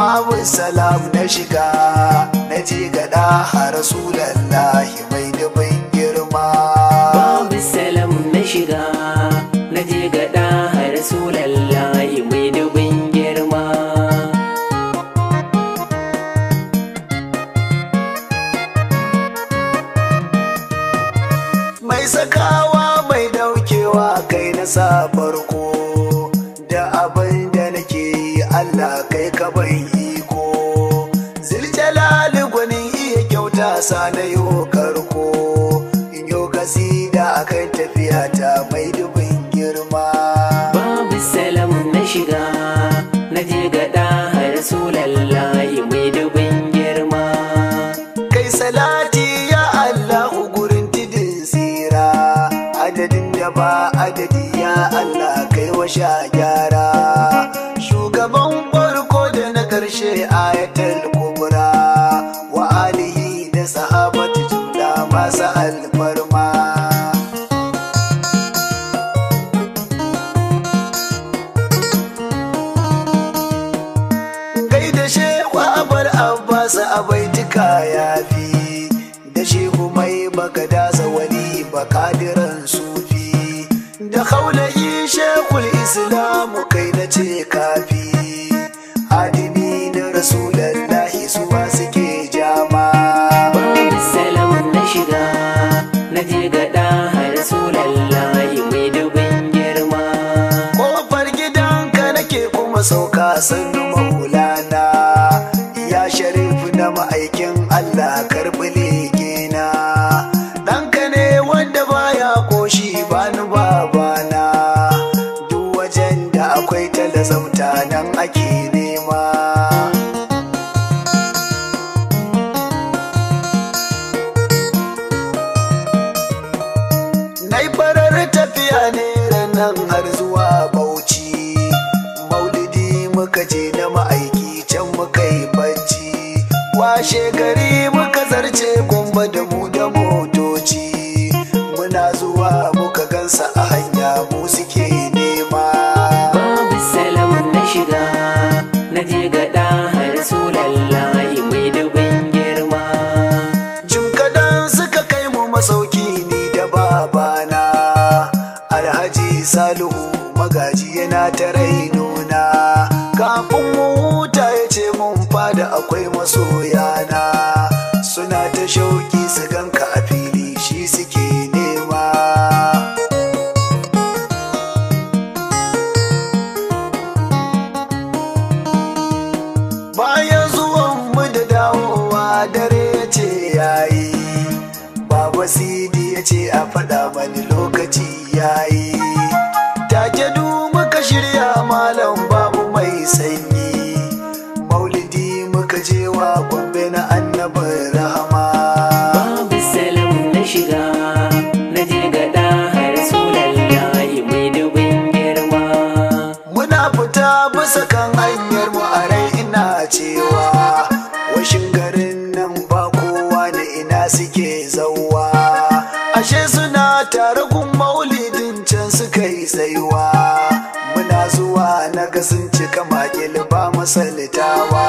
babu salam na shiga na je gada a rasulallahi mai dubin girma babu salam na shiga na je gada har rasulallahi mai dubin girma mai sakawa mai daukewa kai na sa farko da abin da nake yi Allah kai ka bai iko ziljalali gwanin iya kyauta sa na yo karko in yo kasida akan tafiya ta mai dubin girma babu salam na shiga na je gada har rasulallahi mai dubin girma kai salati ya Allahu gurin tidin tsira adadin da ba adadi ya Allah kai wa sha gyara shugaban farko da na karshe ayatul kubra wa alihi da sahabatu jumla masu alfarma gaida shehu abar abbas abaitika ya fi da shehu mai bagadasa wali bakadiran sufi da kaulayi shekul islamu kai na ce kafi adini na rasulallahi suwa suke jama babu salam na shiga na je gada har rasulallahi mai dubin girma kofar gidanka nake kuma sauka sannu maulana ya sharif na ma'aikin Allah karɓi legena ɗanka ne wanda baya koshi bani babana duk wajen da akwai talazauta nan ake nema Na yi farar tafiya ne nan har zuwa Bauchi. Maulidi muka je na ma'aiki can muka yi bacci. Washe gari muka zarce gomba da mu da motoci. Muna zuwa muka gansa a hanya mu suke nema. babu salam na shiga na je gada har rasulallahi mai dubin girma Jim kadan suka kai mu masauki ni da babana Alhaji Salihu magaji yana ta rainona Kafin mu huta ya ce mun fada akwai masoyana Suna ta shauki su ganka a fili shi suke nema Bayan zuwan mu da dawowa dare ya ce yayi Baba Sidi ya ce a faɗa mani lokaci yayi Take du muka shirya malam babu mai sanyi Maulidi muka je wa gombe na annabin rahama babu salam na shiga na je gada har rasulallahi mai dubin girma Muna fita bisa kan hanyar mu a rai ina cewa washin garin nan ba kowa da ina suke zauwa ashe suna tare gun maulidin can suka yi tsayuwa muna zuwa na ga sun cika makil ba masalitawa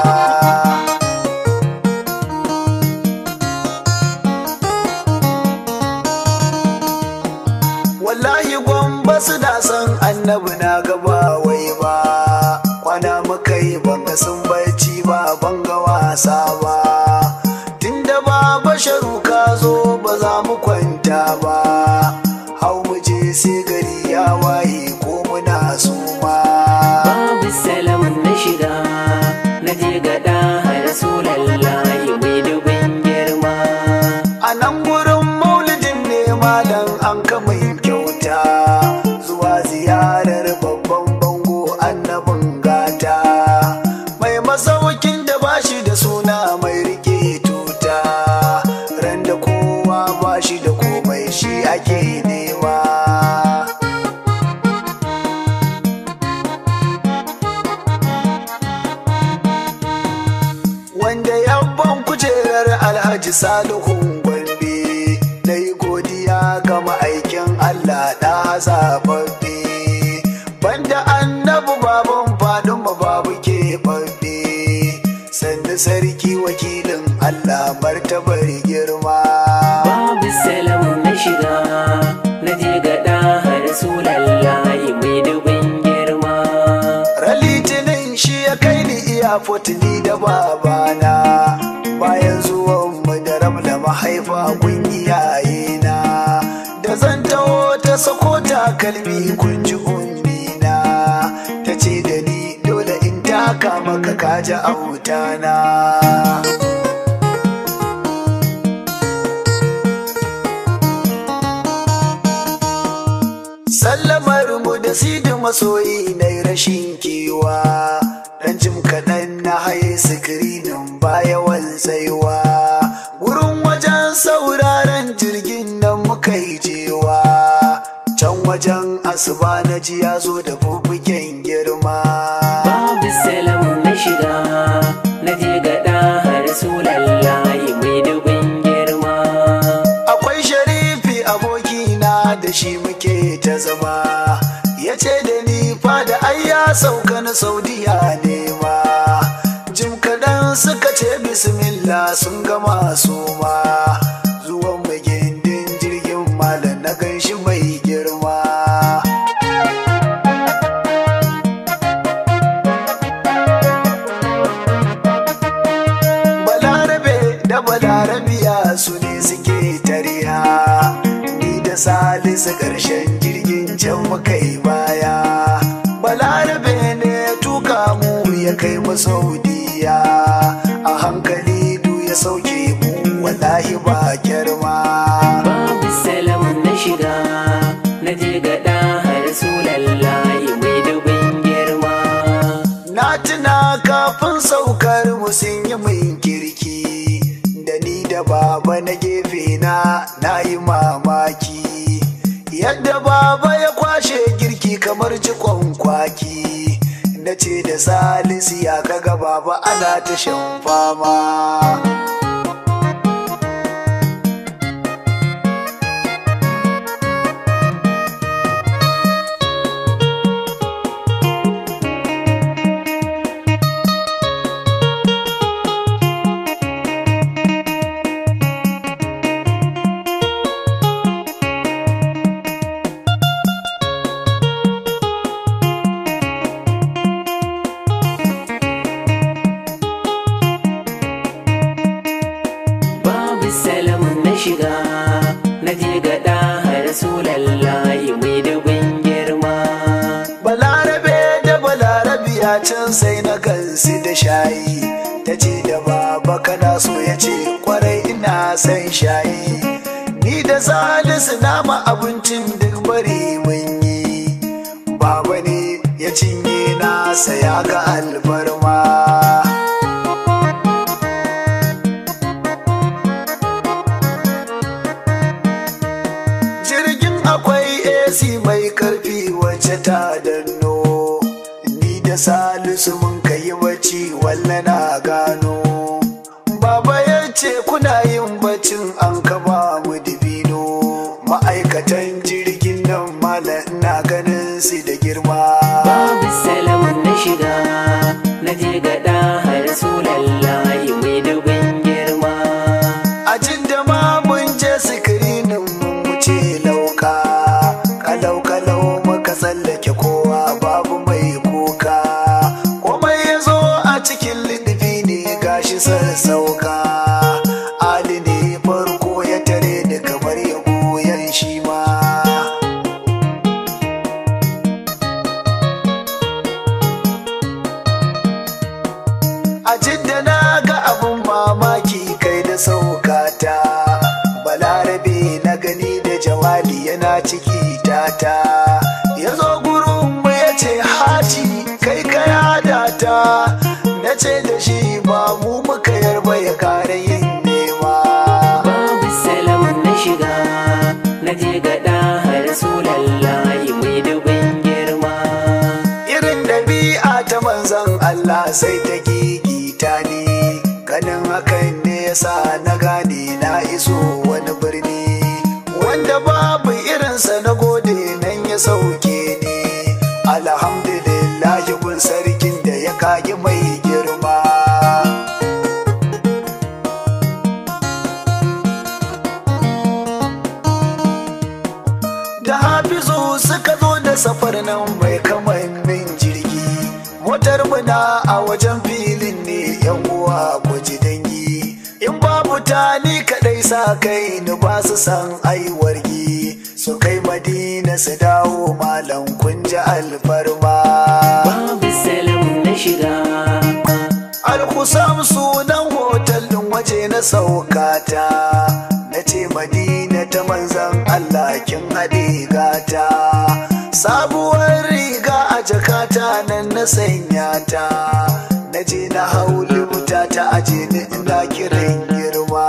wallahi gwamba su da san annabi na gaba wai ba kwana muka yi banga sun barci ba banga wasa ba tunda ba basharu ka zo ba za mu kwanta ba hau mu je sai gari ya waye ko muna suma babu salam na shiga na je gada har rasulallahi mai dubin girma a nan gurin maulidin ne malam an kama yin kyauta zuwa ziyarar babban bango annabin gata mai masaukin da bashi da suna mai rike tuta ran da kowa bashi da komai shi ake nema wanda yabban kujerar alhaji salihun gombe na yi godiya ga ma'aikin allah da zababbe banda annabi baban fadin babu ke babbe martabar girma babu salam na shiga na je gada har su lallahi mai dubin girma Ralitinin shi ya kai ni iya ni da babana bayan zuwan mu da ramla mahaifa kun iyayena da zan taho ta sako takalmi kun ji ummina ta ce da ni dole in taka maka kaji autana sallamar mu da sidi masoyi na rashin kewa dan jim kaɗan na haye sikirinin baya tsaiwa wurin wajen sauraren jirgin nan muka yi jewa can wajen asuba na ji ya zo da bubugen girma babu salam na shiga na je gada har su lallahi mai dubin girma akwai sharifi abokina da shi muke ta zama ya ce da ni fada ai ya sauka na saudiya nema jim kaɗan suka ce bismillah sun gama su ma zuwan mai gindin jirgin malam na ganshi mai girma balarabe da balarabiya su ne suke tariya ni da salisu ƙarshen jirgin can muka yi baya balarabe ne ya tuka mu ya kai mu saudiya a hankali du ya sauke mu wallahi ba girma babu salam na shiga na je gada har su lallahi mai dubin girma na tuna kafin saukar mu sun yi min kirki da ni da baba na gefe na na yi mamaki yadda baba ya kwashe girki kamar jikon kwaki na ce da salisu ya kaga baba ana ta shan fama babu salam na shiga na je gada har su lallahi mai dubin girma balarabe da balarabiya can sai na gansu da shayi ta ce da baba kana so ya ce kwarai ina son shayi ni da salisu nama abincin duk bari mun yi baba ne ya cinye nasa ya ga alfarma jirgin akwai AC mai karfi wacce ta danno ni da salisu mun kai bacci walla na gano baba ya ce kuna yin baccin an kaba mu dibino ma'aikatan jirgin nan mala ina ganin su da girma babu salam na shiga na je gada har su lallahi mai dubin girma a jin da ma mun je sikirinin mun wuce lauka kalau kalau muka tsallake kowa babu mai kuka komai ya zo a cikin littafi ne gashi sassauka ali ne farko ya tare ni kamar ya goyon shi ma a jidda na ga abun mamaki kai da saukata balarabe na gani da jawali yana ciki tata ya zo gurin mu ya ce haji kai ka yada ta na ce da shi ba mu muka yarba ya kare yin nema babu salam na shiga na je gada har su lallahi mai dubin girma irin ɗabi'a ta manzon Allah sai ta gigita ni ganin hakan ne yasa na gane na iso wani birni wanda babu irinsa na gode nan ya sauke ni alhamdulillah gun sarkin da ya kagi mai girma suka zo da safar nan mai kamannin jirgi motar muna a wajen filin ne yan uwa guji dangi in babu ta ni kadai sa kai ni ba su san aiwargi su kai madina su dawo malam kun ji alfarma babu salam na shiga alkusam sunan hotel din waje na saukata na ce madina ta manzan Allah kin haɗe gata sabuwar riga a jakata nan na sanya ta na je na hauli wuta ta aje ni ina kiran girma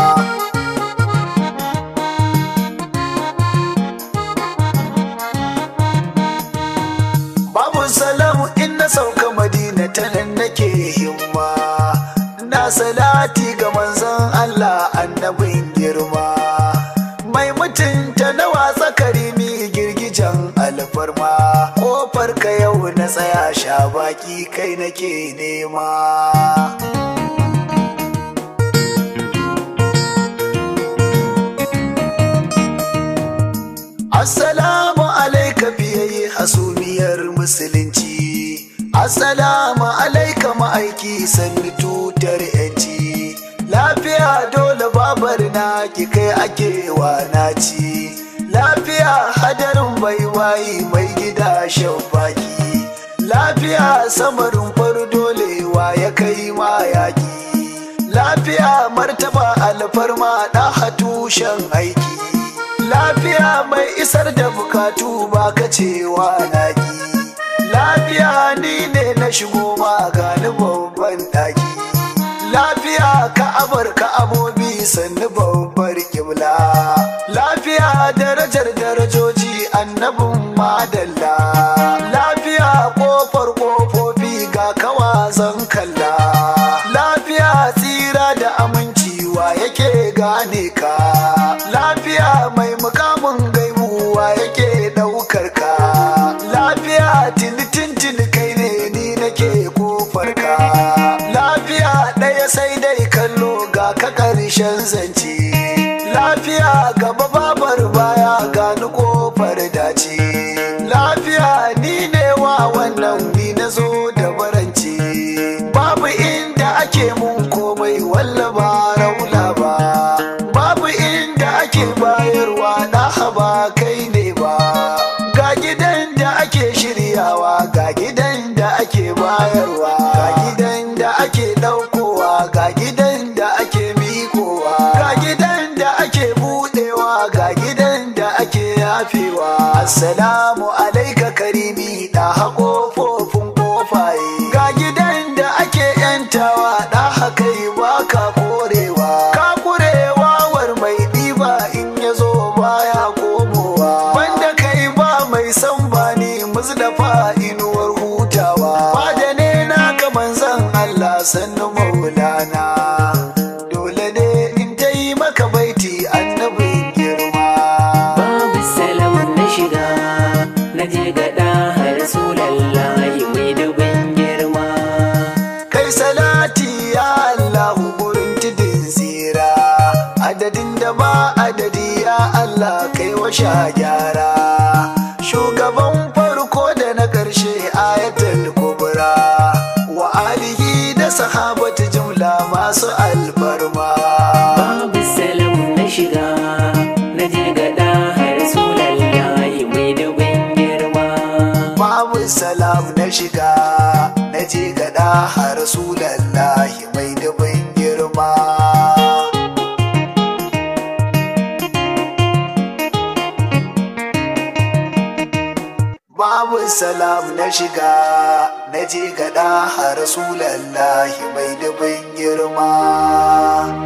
babu salamu in na sauka madina ta nan nake himma na salati ga manzon Allah annabin girma mai mutunta na watsa karimi girgijan alfarma kofar ka yau na tsaya sha baki kai nake nema Assalamu alaika fiye hasumiyar musulunci Assalamu alaika ma'aiki sanni tutar yanci Lafiya dole babar na ki kai ake naci Lafiya hadarin baiwayi mai gida shan baki Lafiya samarin far dole wa ya kai ma yaki Lafiya martaba alfarma ɗaha tushen aiki lafiya mai isar da bukatu ba ka cewa naki lafiya ni ne na shigo ma gani babban daki lafiya ka'abar ka'abobi sannu babbar kibla lafiya darajar darajoji annabin madalla lafiya kofar kofofi ga kawazan kalla lafiya tsira da aminci wa yake gane ka lafiya mai mukamin gaibuwa yake daukar ka lafiya tini kai ne ni nake kofar ka lafiya ɗaya sai dai kallo ga ka ƙarshen zance lafiya gaba babar baya gani kofar dace lafiya ni ne wa wannan ni na zo da barance babu inda ake mun komai walla ba raula ba babu inda ake bayarwa na haba kai ne ba ga gidan da ake shiryawa ga gidan da ake bayarwa ga gidan da ake daukowa ga gidan da ake mikowa ga gidan da ake budewa ga gidan da ake yafewa assalamu alaika karimi da haƙofofin kofaye ga gidan da ake yantawa da haka baka korewa ka kurewa war mai ɗiba in ya zo baya komowa banda kai ba mai san bani muzdafa inuwar hutawa ba da ne na ga manzan Allah sannu maulana dole ne in ta yi maka baiti annabin girma babu salam na shiga na je gada har sulallahi mai dubin girma kai salati ya Allahu gurin tudun tsira adadin da ba adadi ya Allah kai washa gyara shugaban farko da na ƙarshe ayatul kubra wa alihi da sahabatu jumla masu alfarma babu salam na shiga na je gada har sulallahi mai dubin girma babu salam na shiga na je gada har rasulallahi mai dubin girma babu salam na shiga na je gada har rasulallahi mai dubin girma